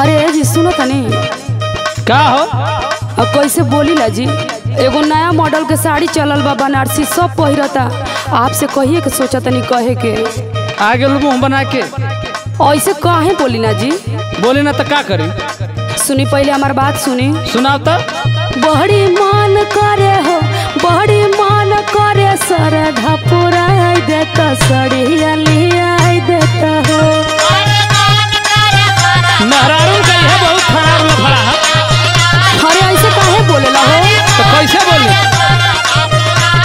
अरे जी सुनो तनी का हो अब कैसे बोली ला जी एगो नया मॉडल के साड़ी चलल बा बनारसी सब पहिरता आपसे कहिए के सोचा तनी कहे के आ गेल मुंह बना के ऐसे काहे बोली ना जी बोली ना तो का करी सुनी पहले हमार बात सुनी सुनाओ तो बड़ी मान करे हो बड़ी मान करे सरधा पुराई देता सड़िया लिया देता हो मेहरारू का यह बहुत खराब लफड़ा है अरे ऐसे काहे बोलेला हो तो कैसे बोली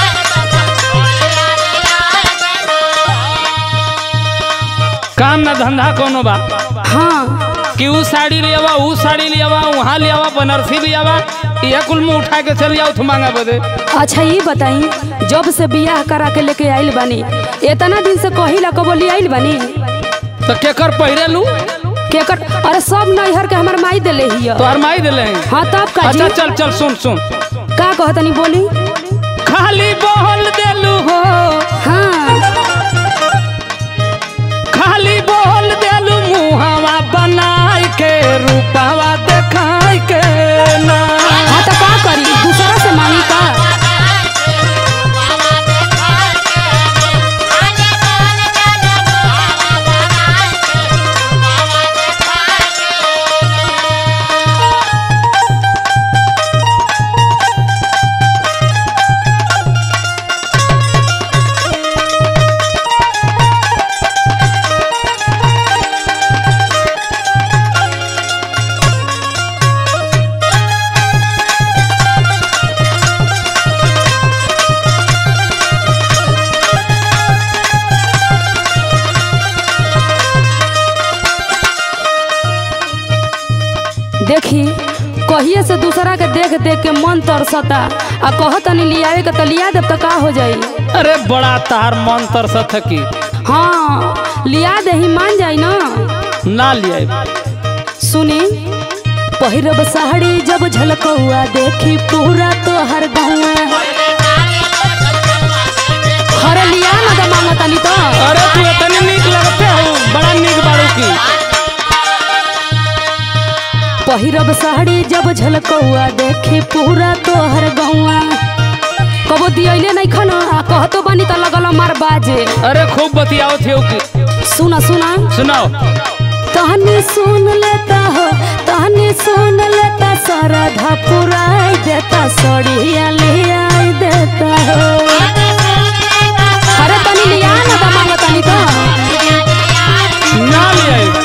काम ना धंधा कोनो बा हाँ कि ऊ साड़ी ले आवा ऊ साड़ी ले आवा वहाँ ले आवा बनारसी ले आवा यह कुल मुंह उठा के चल जाओ तो मांगा बदे अच्छा ये बताई जब से बियाह करा के लेके आइल बानी इतना दिन से कहिला कबो ले आइल बानी तो केकर पहिरे लू केकर अरे सब नैहर के हमर माई देले हिय तो अरमाई दिले हैं हाँ तब का जी अच्छा चल चल सुन सुन का कहतनी बोली खाली बोल देलू हो हाँ खाली बोल देलू मुहावा बनाई के रूपावा देखाई के ना हाँ तो का करी दूसरा से मांगी का देखी कहिए से दूसरा के देख देख के मन तरसता आ कहतनी लियावे के तो लिया देब तो का हो जाई अरे बड़ा तार मन तरसत है की हाँ लिया दे ही मान जाई ना ना लिया सुनी पहिरब साड़ी जब झलकौआ देखी पूरा तोहर गौआ हरे लिया ना दे मांगतानी तो अरे तू इतनी नीक लगते हो बड़ा नीक बाड़ू की पहिरब साड़ी जब झलकौआ देखी पूरा तोहर गौआ कबो दियले नहीं खना आ कहतो बानी त लगल मार बाजे अरे खूब बतियाओ थे की सुना सुना सुनाओ तहनी सुन लेता हो तहनी सुन लेता सरधा पुराई देता सड़िया लिया देता हो अरे तनी लिया ना त मांगतानी तो ना लिया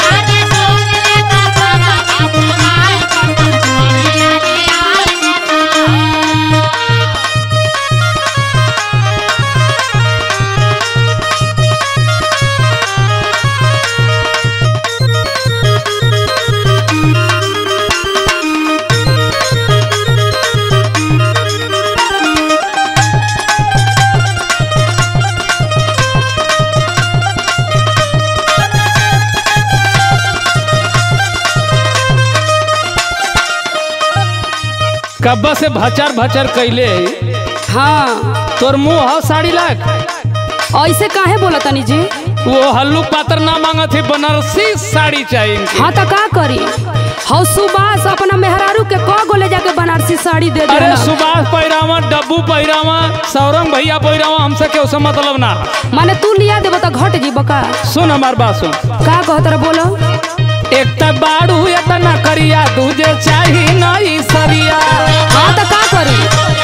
कब्बा से भचर भचर कैले हाँ तोर मुंह हो साड़ी लाग ऐसे काहे बोला तनी जी वो हल्लू पातर ना मांगत है बनारसी साड़ी चाहिए इनके। हाँ तो का करी हौ सुबास अपना मेहरारू के क गोले जाके बनारसी साड़ी दे दे अरे सुभाष पहिरावा डब्बू पहिरावा सौरंग भैया पहिरावा हमसे के उसे मतलब ना है। माने तू लिया देबो तो घट जी बका सुन हमार बात सुन का कहत रह बोलो एक त बाड़ू इतना करिया दूजे चाही नई सरिया हाँ तो का करी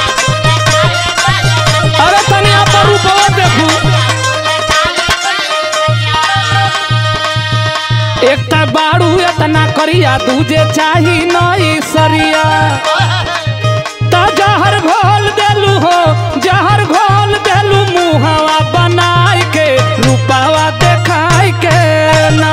अरे तनी पर रूपवा देखू एक त बाड़ू इतना करिया दूजे चाही नई सरिया त जहर घोल देलू हो जहर घोल देलू मुहवा बनाई के रूपावा देखाई के ना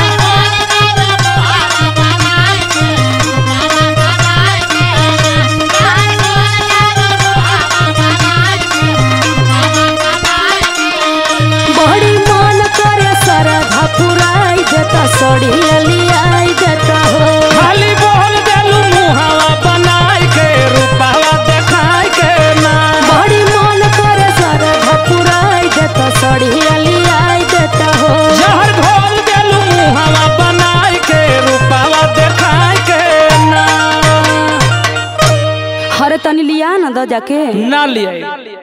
बड़ी मन करे सरधा पुराई देता सड़ी लियाई देता हो खाली बोल देलू मुहवा बनाई के रूपावा देखाई के ना बड़ी मन करे सरधा पुराई देता सड़ी लियाई देता हो जहर घोल देलू मुहवा बनाई के रूपावा देखा जाके ना ले आई